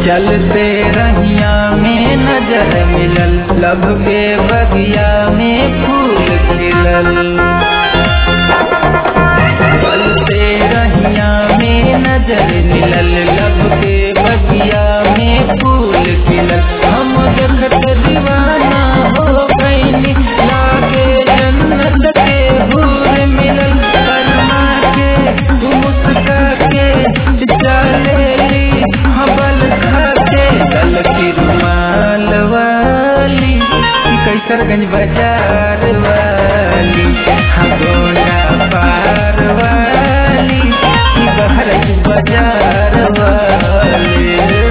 चलते रहिया में नजर मिलल लब के बगिया में फूल खिलल चलते रहिया में नजर मिलल लब के बगिया में फूल खिलल हम देखत दीवाना हो गईनी लागे जन्नत के हूर मिलल करमा के मुस्का के चलेली हबल खाके गल की रुमाल वाली कैसरगंज बाजार वाली हाँ गोंडा पार वाली बहरच बाजार वाली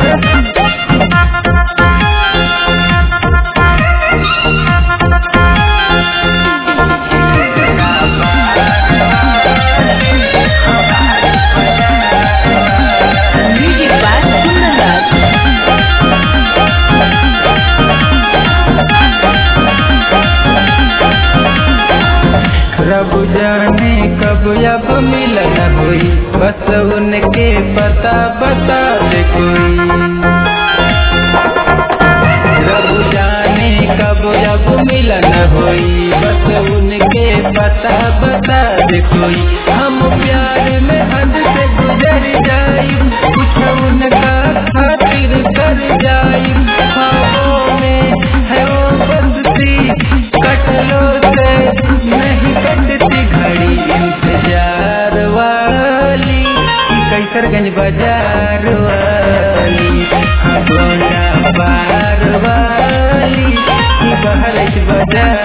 Music by Kundan रब जाने कब अब मिलन हुई बस उनके पता बता दे कोई रब जाने कब अब मिलन हुई बस उनके पता बता दे कोई हम प्यार में हद से गुजर जाई कुछ उनका खातिर कर जाई ख्वाबों में है वो बंदती कटलो से नहीं कटती घड़ी इंतजार वाली कैसरगंज बाजार वाली हाँ गोंडा पार वाली बहरच बाजार